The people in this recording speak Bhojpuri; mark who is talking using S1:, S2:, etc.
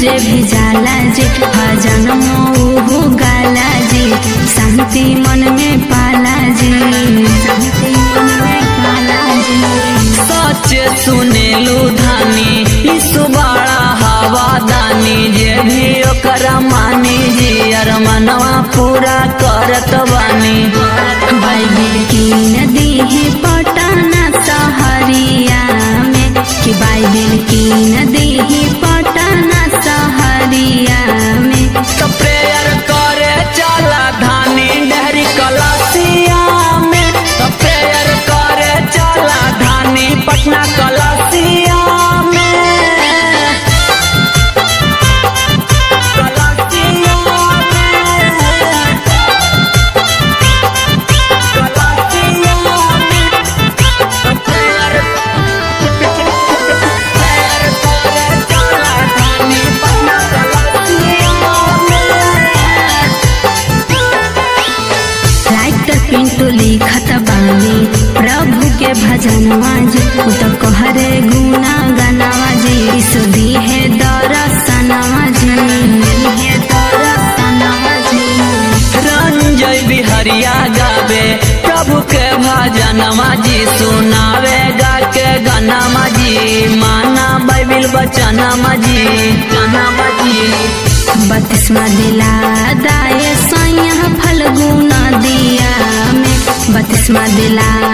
S1: जे भी जाला जी भजन मोहू गाला जी शांति मन में पाला जी शांति मन में पाला जी
S2: सच सुनेलू धानी ईसु बड़ा हवा दानी जे भी ओकरा मानी जी अर मनवा पूरा करत बानी
S1: बाइबिल की नदी है पटना सहरिया में कि बाइबिल की नदी है पटना सहरिया में
S2: तो प्रेयर करे चला धानी डहरी कलसिया में तो प्रेयर करे चला धानी पटना कलसिया में कलसिया में कलसिया में तो प्रेयर प्रेयर करे चला धानी पटना कलसिया में
S1: राइटर पिंटू लिखत बानी प्रभु के भजनवा जी उ तो कहरे गुना गनवा जी ईसु दी है दरसनवा जी दी है दरसनवा जी
S2: रंजय बिहरिया गावे प्रभु के भजनमा जी सुनावे गा के गनमा जी माना बाइबिल बचनमा जी गनमा जी
S1: बत्तीसवा दिला दाए सैया फलगुना दिया में बत्तीसवा दिला